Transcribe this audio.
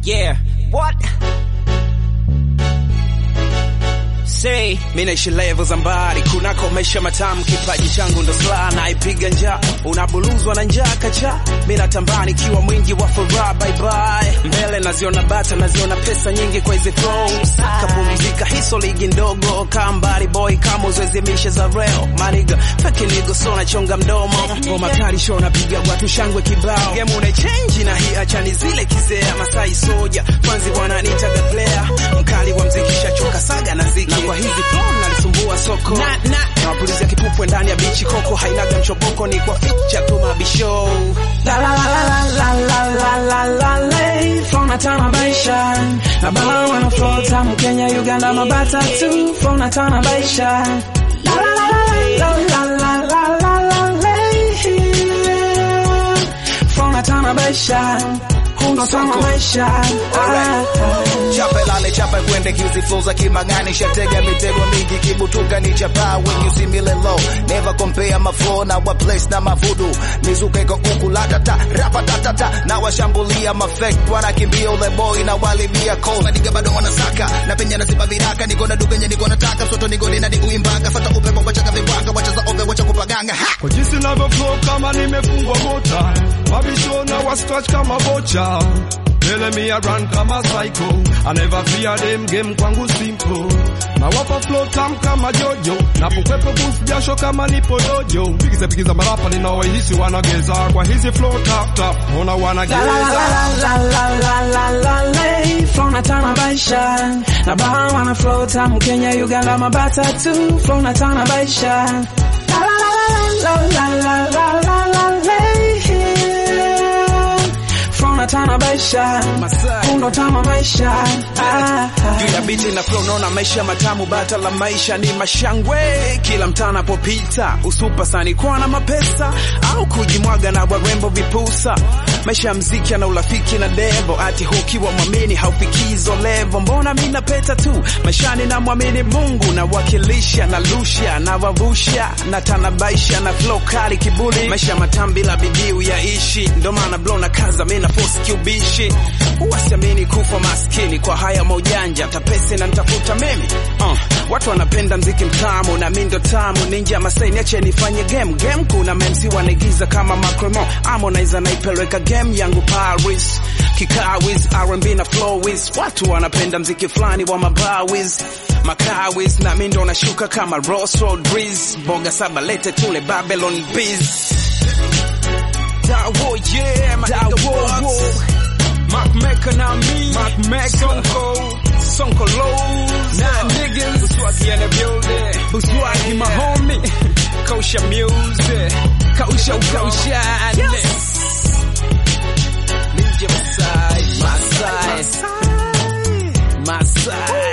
Yeah. What? Say, mimi naishi level za mbali kunako maisha matamu, kipaji changu ndo sla naipiga njaa, unabuluzwa na njaa kacha, mimi natambaa nikiwa mwingi wa furaha, bye bye mbele naziona bata, naziona pesa nyingi kwa hizi flows, kapumzika hiso ligi ndogo kambari boy kama uzoezimisha za reo maniga peke nigo so nachonga mdomo ngoma kali show napiga watu shangwe kibao game una change na hii achani zile kizea Masai soja kwanzi wananitaga player mkali wa mziki shachoka saga na ziki na kwa hizi flow nalisumbua soko na na nawapulizia kipupwe ndani ya bichi koko hainaga mchoboko ni kwa feature tu mabisho La la la la la la la la la la From a town of Baisha Na bala wana flow tamu Kenya, Uganda, mabata tu From a town of Baisha La la la la la la la la la la From a town of Baisha Hundo tamu maisha Ah, ah. Chape lale chape kwende kiuzi flow za kimangani shatega mitego mingi kibutuka ni chapa when you see me lay low never compare my flow na wa place na mavudu mizuka iko huku la tata rapa tata na washambulia mafake wanakimbia ule boy na walibia call madiga bado wanasaka na penya na sipa viraka niko na dukenye niko nataka mtoto niko nina ni uimbaga fata upepo wachaga vimbanga wachaza ove wacha kupaganga ha Kwa jinsi navyo flow kama nimefungwa mota, mabisho na wa scratch kama bocha. Mbele mi a run kama psycho, I never fear them game kwangu simple. Na wapa flow tam kama jojo, na pokwepo boost jasho kama nipo dojo. Pigiza pigiza marapa ninaohisi wanageza, kwa hizi flow tap tap, ona La la wanageza. la la la la la la la From a town of Baisha Na baha wana flow tamu Kenya, Uganda, mabata tu From a town of Baisha La la la la la la la la la la From a town of Baisha Masai. Hundo tamu maisha Ah, ah. juu ya biti na flow naona maisha matamu, bata la maisha ni mashangwe kila mtaa anapopita, usupa sani kwa na mapesa au kujimwaga na warembo vipusa. Maisha ya mziki na urafiki na devo, ati hukiwa mwamini haufikii hizo levo. Mbona mi napeta tu maishani, na mwamini Mungu na wakilisha na lusha na wavusha na tanabaisha na flow kali kiburi, maisha matamu bila bidii uyaishi, ndo maana blow na kaza mi na force kiubishi, huwasiamini kufa maskini kwa haya maujanja, tapesi na nitafuta mimi uh, watu wanapenda mziki mtamu na mi ndo tamu ninja Masai, niache nifanye game game. Kuna memsi wanaigiza kama Macremo, Harmonize naipeleka game yangu Paris, kikawis R&B na flowis, watu wanapenda mziki fulani wa mabawis makawis, na mi ndo nashuka kama Ross Rodriguez, boga saba lete tule Babylon Biz Dawo, yeah, my nigga Bugs. Mark Mecca na me, Mark Mecca, Sonko, Sonko Lows, nah niggas, Buswagi in the building, Buswagi my homie, Kosha music, Kosha Kosha, yes. Ninja Masai, Masai, Masai.